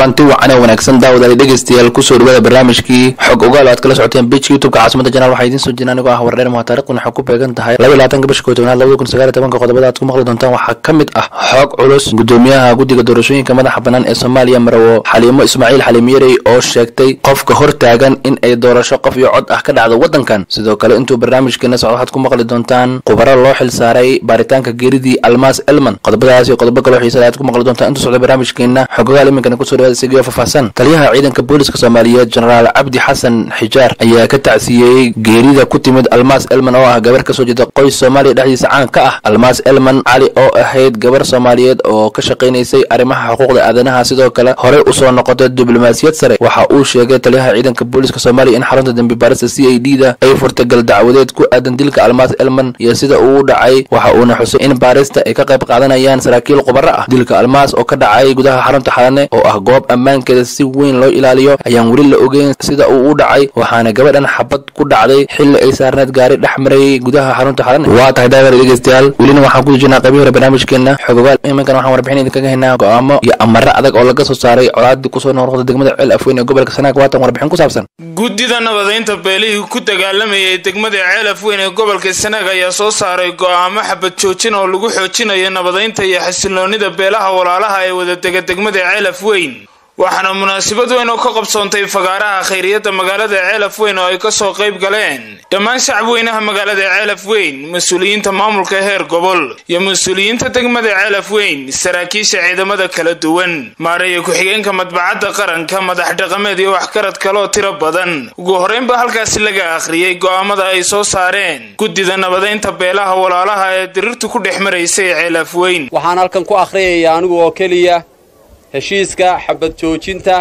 kulanti wacan oo wanaagsan daawadaali dhegeystayaal kusoo dhawaada barnaamijkii xog ogaal aad kala socoteen bejka youtubeka caasimada janaal waxaa idiin soo jirna anigoo ah wardheer muha taarikhdan waxay ku beegan tahay laba iyo labaatanka bisha kow tobnaad labada kun sagaal iyo tobanka qodobada aad ku maqli doontaan waxaa ka mid ah xog culus gudoomiyaha guddiga doorashooyinka madaxa bannaan ee soomaaliya marawo xaliimo ismaaciil xaliimyarey oo sheegtay qofka hor taagan in ay doorasho qof iyo cod ah ka dhacdo waddankan sidoo kale intuu barnaamijkeena socdo waxaad ku maqli doontaan khubaro loo xil saaray baaritaanka geeridii almaas elman qodobadaas iyo qodobo kaloo xiisada aad ku maqli doontaan intuu socdo barnaamijkeena xog ogaal iminkana kusoo dhawaada sigio faahfaahsan taliyaha ciidanka booliska soomaaliyeed jenaraal cabdi xasan xijaar ayaa ka tacsiyeeyey geerida ku timid almaas elman oo ah gabar kasoo jeeda qoys soomaaliya dhexdiisa caan ka ah almaas elman cali oo ahayd gabar soomaaliyeed oo ka shaqaynaysay arrimaha xuquuqda aadanaha sidoo kale horey usoo noqotay diblomaasiyad sare waxa uu sheegay taliyaha ciidanka booliska soomaaliya in xarunta dembi baarista c a d da ay furtay gal dacwadeed ku aadan dilka almaas elman iyo sida uu dhacay waxa uuna xusay in baarista ay ka qayb qaadanayaan saraakiil khubaro ah dilka almaas oo ka dhacay gudaha xarunta xalane oo ah goob ammaankeeda si weyn loo ilaaliyo ayaan weli la ogeyn sida uu u dhacay waxaana gabadhan xabad ku dhacday xilli ay saarneed gaari dhex marayay gudaha xarunta xalane waa tahay daawada dhegeystayaal welina waxaan ku jirnaa qaybihi hore barnaamijkeena xogogaal iminkan waxaan warbixin idinkaga haynaa go-aamo iyo amaro adag oo laga soo saaray colaadii kusoo noqnoqda degmada ceel afweyn ee gobolka sanaag waatan warbixin ku saabsan guddida nabadaynta beelihii ku dagaalamayay degmada ceel afweyn ee gobolka sanaag ayaa soo saaray go-aamo xabad joojin oo lagu xoojinayo nabadaynta iyo xasiloonida beelaha walaalaha ee wadadega degmada ceel afweyn waxaana munaasabad weyn oo ka qabsoontay fagaaraha khayriyadda magaalada ceelaf weyn oo ay kasoo qayb galeen dhammaan shacab weynaha magaalada ceelaf weyn mas-uuliyiinta maamulka heer gobol iyo mas-uuliyiinta degmada ceelaf weyn saraakiisha ciidamada kala duwan maareeya ku-xigeenka madbacadda qaranka madax dhaqameed iyo waxgarad kaloo tiro badan ugu horreynba halkaasi laga akhriyey go'aamada ay soo saareen guddida nabadaynta beelaha walaalaha ee dirirtu ku dhex maraysay ceelaf weyn waxaan halkan ku akhriyaya anigu oo keliya heshiiska xabad joojinta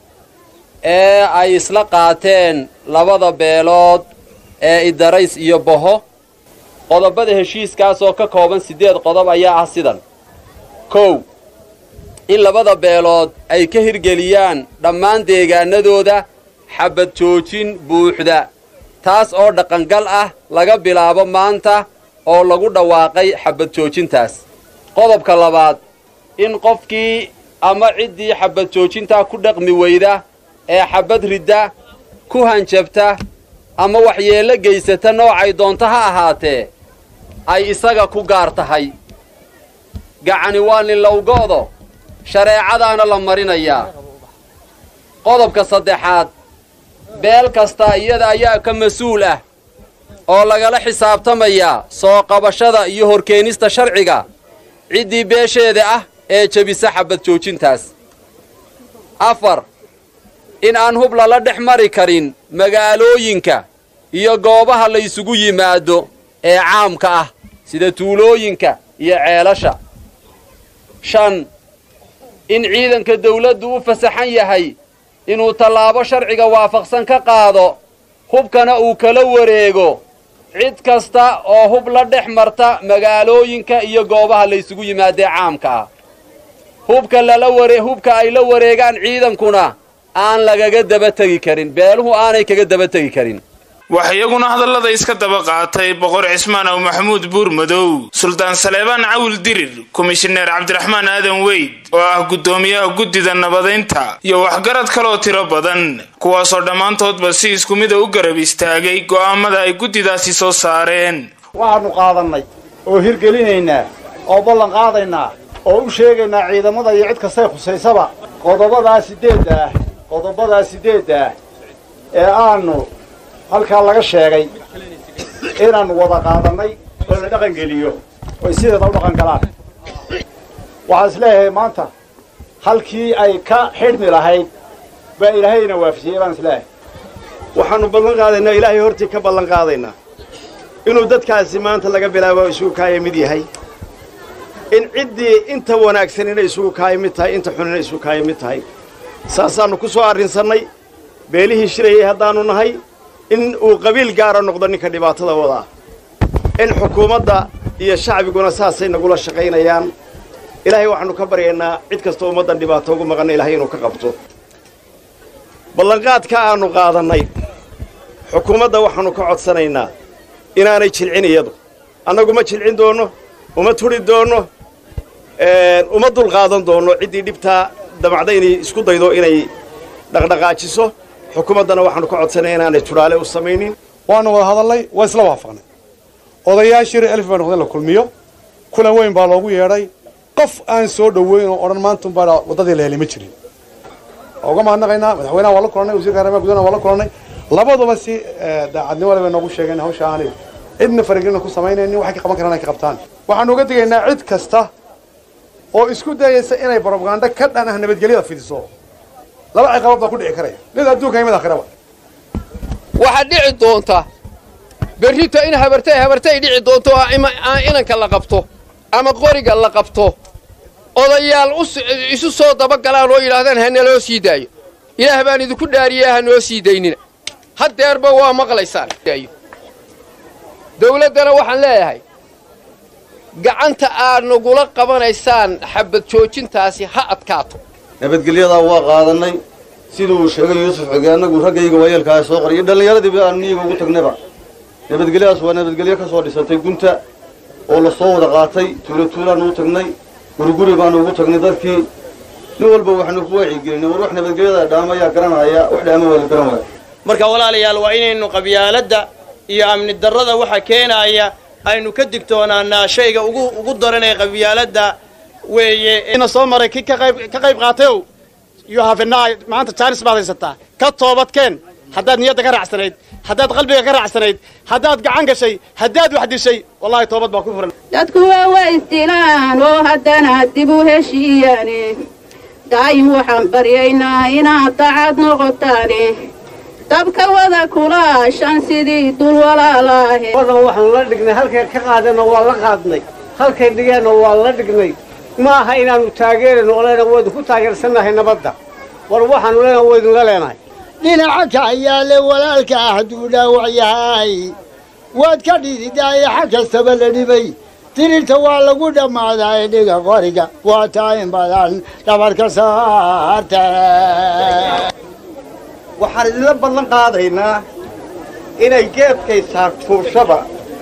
ee ay isla qaateen labada beelood ee idarays iyo boho qodobada heshiiskaas oo ka kooban siddeed qodob ayaa ah sidan kow in labada beelood ay ka hirgeliyaan dhammaan deegaanadooda xabad joojin buuxda taas oo dhaqangal ah laga bilaabo maanta oo lagu dhawaaqay xabad joojintaas qodobka labaad in qofkii ama ciddii xabad joojintaa ku dhaqmi weyda ee xabad ridda ku hanjabta ama waxyeello geysata noocay doonto ha ahaatee ay isaga ku gaar tahay gacani waa nilowgo'do shareecadaana la marinayaa qodobka saddexaad beel kasta iyada ayaa ka mas-uul ah oo lagala xisaabtamayaa soo qabashada iyo horkeenista sharciga ciddii beesheeda ah ee jebisa xabad joojintaas afar in aan hub lala dhex mari karin magaalooyinka iyo goobaha la ysugu yimaado ee caamka ah sida tuulooyinka iyo ceelasha shan in ciidanka dawladdu u fasaxan yahay inuu tallaabo sharciga waafaqsan ka qaado hubkana uu kala wareego cid kasta oo hub la dhex marta magaalooyinka iyo goobaha la ysugu yimaadee caamka ah hubka lala ware hubka ay la wareegaan ciidankuna aan lagaga daba tegi karin beeluhu aanay kaga daba tegi karin wax iyaguna hadallada iska daba qaatay boqor cismaan aw maxamuud buur madow suldaan saleebaan cawil dirir komishineer cabdiraxmaan aadan weyd oo ah guddoomiyaha guddida nabadaynta iyo waxgarad kaloo tiro badan kuwaasoo dhammaantoodba si isku mida u garab istaagay go'aamada ay guddidaasi soo saareen waxaannu qaadannay oo hirgelinaynaa oo ballan qaadaynaa oo u sheegaynaa ciidamada iyo cid kastay khusaysaba qodobadaa siddeedda ah qodobadaa siddeedda ah ee aanu halkaa laga sheegay inaannu wada qaadannay oo la dhaqangeliyo oy sideeda u dhaqan galaan waxaan is leeyahay maanta halkii ay ka xidhmi lahayd baa ilaahayna waafajiyey baan is leeyahay waxaannu ballan qaadaynaa ilaahay hortii ka ballan qaadaynaa inuu dadkaasi maanta laga bilaabo isugu kaaya mid yahay in ciddii inta wanaagsan inay isugu kaaya mid tahay inta xun inay isugu kaaya mid tahay saasaannu ku soo arrinsannay beelihii shirayay haddaannu nahay in uu qabiil gaara noqdo ninka dhibaatada wadaa in xukuumadda iyo shacbiguna saasay nagula shaqaynayaan ilaahay waxaannu ka baryaynaa cid kastoo ummaddan dhibaato ugu maqanna ilahay inuu ka qabto ballanqaadka aannu qaadannay xukuumadda waxaannu ka codsanaynaa inaanay jilcin iyadu annagu ma jilcin doonno uma tudhi doonno uma dulqaadan doonno ciddii dhibtaa damacda inay isku daydo inay dhaqdhaqaajiso xukuumaddana waxaanu ka codsanay inaanay tudhaale u samaynin waanu wada hadalnay waa isla waafaqnay odayaashii reer elf baa noqday in la kulmiyo kulan weyn baa loogu yeedhay qof aan soo dhoweyn oo odhan maantunbaa waddadii la helay ma jirin waa uga mahadnaqaynaa madaxweynaha waa la kulannay wasiirka arrimaha gudaha waa la kulannay labaduba si daacadnimo le bay noogu sheegeen hawsha aanay cidna faragelina ku samaynaynin waxay ka qaban karaan ay ka qabtaan waxaanu uga digaynaa cid kasta oo isku dayaysa inay brobaganda ka dhan ah nabadgelyada fidiso laba ciqabood baa ku dhici karaya mid adduunka iyo mid aakhiraba waxaa dhici doonta berrito in habartay habartay dhici doonto oo inanka la qabto ama qoriga la qabto odayaal isu soo dabagalaan oo yidhaahdaan ha naloo sii daayo ilaah baan idinku dhaariyaa ha noo sii daynina haddeerba waa maqlaysaan dawladdana waxaan leeyahay gacanta aad nagula qabanaysaan xabad joojintaasi ha adkaato nabadgelyadaa waa qaadannay siduu uu sheegay yuusuf xige annagu raggayga waayeelkaa soo qoriyo dhallinyaradiiba aanu niyiga ugu tagnayba nabadgelyadaas waa nabadgelyo ka soo dhisantay gunta oo la soo wada qaatay tuulo tuulaanu u tagnay guriguri baanu ugu tagnay dadkii nin walba waxaanu ku wacyigelinay war wax nabadgelyada dhaamayaa garanaya wax dhaama waa la garan waaya marka walaalayaal waa inaynu qabyaaladda iyo amni darrada waxa keenaaya aynu ka digtoonaanaa shayga ugu ugu daran ee qabyaaladda weeye ina soo maray ki ka qayb ka qayb qaatayow you have a night maanta jaanis baad haysataa ka toobadkeen haddaad niyadda ka raacsanayd haddaad qalbiga ka raacsanayd haddaad gacan gashay haddaad wax dishay wallahi toobad baa ku furan dadku waa waa isdilaan oo haddana dib u heshiiyaane daa'im waxaan baryaynaa inaad dacad noqotaane dabka wada kulaashan sidii dul walaalaahe wadan waxaanu la dhignay halkay ka qaadeenna waa la qaadnay halkay dhigeenna waa la dhignay ma aha inaannu taageerayno oo leenahay waa idinku taageersannahay nabadda war waxaanu leenahay waa idinla leenahay dhinaca kaxyaale walaalka ah hadduu dhaawac yahay waad ka dhididaaye xag kastaba la dhibay tirirta waa lagu dhammaadaa dhiga qoriga waa taa in badan dhabarka saarta waxaan idinla ballan qaadaynaa inay geedkay saartuushaba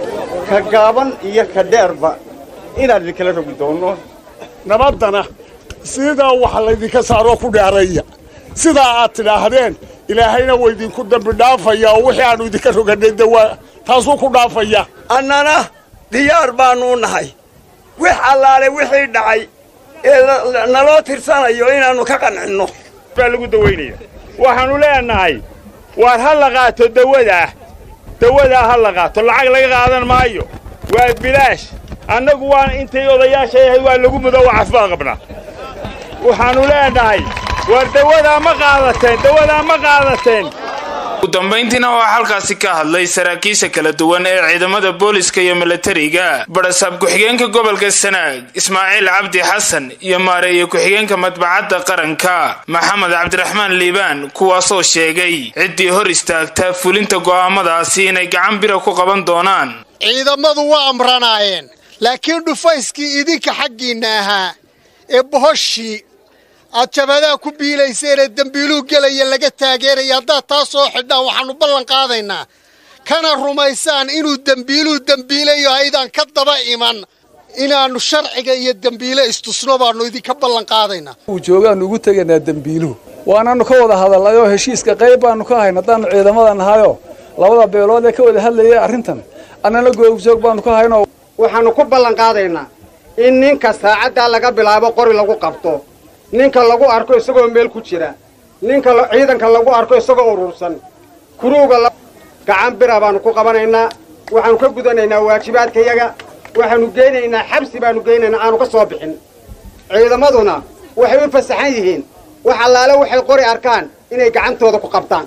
ka gaaban iyo ka dheerba inaan idinkala rogi doonno nabaddana sidaa waxa laydinka saaroo ku dheeraya sidaa aad tidhaahdeen ilaahayna waa idinku dambi dhaafaya oo wixii aannu idinka rogannay de waa taasuu ku dhaafaya annana diyaar baannu u nahay wix allaale wixii dhacay ee naloo tirsanayo inaannu ka qancinno baa lagu dawaynaya waxaannu leenahay waar ha la qaato dawadaa dawadaa ha la qaato lacag laga qaadan maayo waa bilaash annagu waan intay odayaasha yahay waa lagu mudo waa cafbaa qabnaa waxaannu leenahay waar dawadaa ma qaadateen dawadaa ma qaadateen ugu dambayntiina waxaa halkaasi ka hadlay saraakiisha kala duwan ee ciidamada booliska iyo milatariga barasaab ku-xigeenka gobolka sanaag ismaaciil cabdi xasan iyo maareeye ku-xigeenka madbacadda qaranka maxamed cabdiraxmaan liibaan kuwaasoo sheegay ciddii hor istaagta fulinta go'aamadaasi inay gacan bira ku qaban doonaan ciidamadu waa amranaayeen laakiin dhufayskii idinka xaggiinna ahaa ee bohoshii aad jabadaha ku biilayseenee dembiiluu gelaya laga taageeraya haddaad taa soo xidhaan waxaannu ballan qaadaynaa kana rumaysaan inuu dembiiluu dembiilayo haydaan ka daba iman inaannu sharciga iyo dembiile istusno baannu idinka ballan qaadaynaa uu joogaannu ugu tegaynaa dembiiluhu waanaannu ka wada hadalnay oo heshiiska qayb baannu ka hayn haddaannu ciidamada nahayoo labada beelood ee ka wada hadlayay arrintan annana googjoog baannu ka haynoo waxaannu ku ballan qaadaynaa in ninka saacaddaa laga bilaabo qori lagu qabto ninka lagu arko isagoo meel ku jira ninka ciidanka lagu arko isagoo urursan kuruuga gacan bira baannu ku qabanaynaa waxaannu ka gudanaynaa waajibaadkayaga waxaannu geynaynaa xabsi baannu geynaynaa aanu ka soo bixin ciidamaduna waxay u fasaxan yihiin wax allaale waxay qori arkaan inay gacantooda ku qabtaan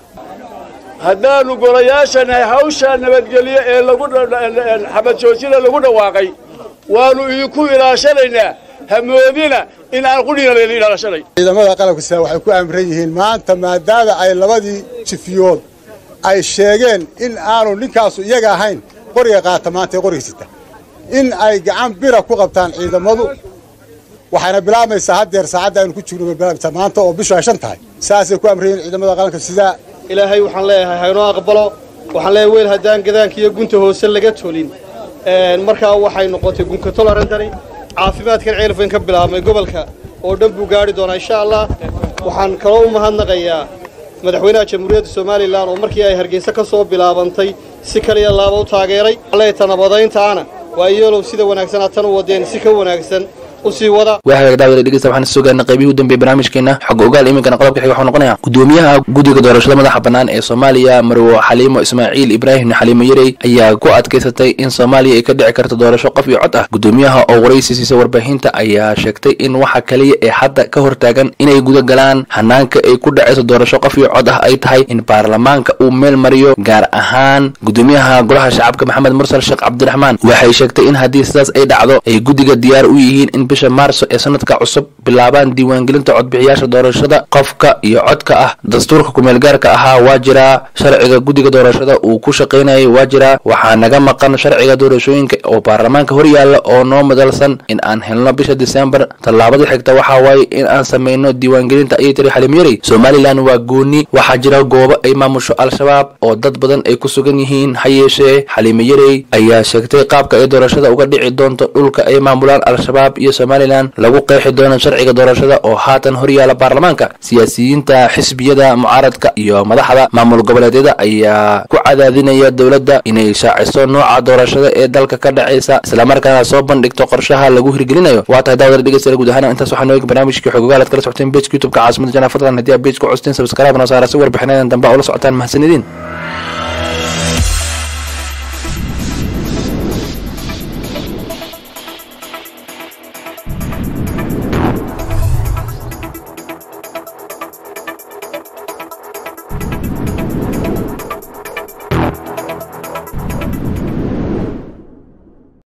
haddaannu golayaashanahay hawshaa nabadgelyo ee lagu xabad joojina lagu dhawaaqay waannu idinku ilaashanaynaa hamoodina in aan qudhina layla ilaalashanay ciidamada qalabka sida waxay ku amran yihiin maanta maadaama ay labadii jifiyood ay sheegeen in aanu ninkaasu iyaga ahayn qoriga qaata maanta ee qoriga sita in ay gacan bira ku qabtaan ciidamadu waxayna bilaabmaysaa haddeer saacadda aynu ku jirno bilaabmaysaa maanta oo bishu ay shan tahay saasay ku amran yihiin ciidamada qaranka sidaa ilaahay waxaan leeyahay haynoo aqbalo waxaan leeyahay weel haddaan gadaanka iyo gunta hoose laga tolin markaa waxay noqotay gunka tolarantani caafimaadkan ceelfayn ka bilaabmay gobolka oo dhan buu gaadhi doonaa insha allah waxaan kaloo u mahadnaqayaa madaxweynaha jamhuuriyadda somalilan oo markii ay hargeysa ka soo bilaabantay si kaliya laaba u taageeray leeta nabadayntaana waa iyeelow sida wanaagsan aad tan u wadeen si ka wanaagsan usii wada waa hagaag daawada dhegeysta waxaan soo gaarnay qaybihii u dambeeyey barnaamijkeena xog ogaal iminkana qodobka xiga wuxuu noqonayaa gudoomiyaha guddiga doorashada madaxa bannaan ee soomaaliya marwo xaliimo ismaaciil ibraahim xaliimo yarey ayaa ku adkaysatay in soomaaliya ay ka dhici karto doorasho qof iyo cod ah gudoomiyaha oo waraysi siisa warbaahinta ayaa sheegtay in waxa kaliya ee hadda ka hortaagan inay guda galaan hanaanka ay ku dhacayso doorasho qof iyo cod ah ay tahay in baarlamaanka uu meel mariyo gaar ahaan gudoomiyaha golaha shacabka maxamed mursal sheekh cabdiraxmaan waxay sheegtay in haddii sidaas ay dhacdo ay guddiga diyaar u yihiin in bisha maarso ee sanadka cusub bilaabaan diiwaangelinta codbixiyaasha doorashada qofka iyo codka ah dastuurka kumeelgaarka ahaa waa jiraa sharciga guddiga doorashada uu ku shaqaynayay waa jiraa waxaa naga maqan sharciga doorashooyinka oo baarlamaanka hor yaalla oo noo madalsan in aan helno bisha disembar tallaabada xigta waxaa waaye in aan samayno diiwaangelinta ayay tiri xaliim yarey somalilan waa gooni waxaa jira goobo ay maamusho al-shabaab oo dad badan ay ku sugan yihiin ha yeeshee xaliime yarey ayaa sheegtay qaabka ay doorashada uga dhici doonto dhulka ay maamulaan al-shabaab iyo somalilan lagu qeexi doono sharciga doorashada oo haatan horyaala baarlamaanka siyaasiyiinta xisbiyada mucaaradka iyo madaxda maamul goboleedyada ayaa ku cadaadinaya dowladda inay shaaciso nooca doorashada ee dalka ka dhacaysa islamarkaana soo bandhigto qorshaha lagu hirgelinayo waa tahay daawada dhegeystayaal guud ahaan intaas waxaa noogi barnaamijkii xogogaal aad kala socoteen bejka youtubeka caasimada janaa fadlan haddii aad bejka custeen subscribe noo saara si warbixinadan dambe ula socotaan mahadsanidin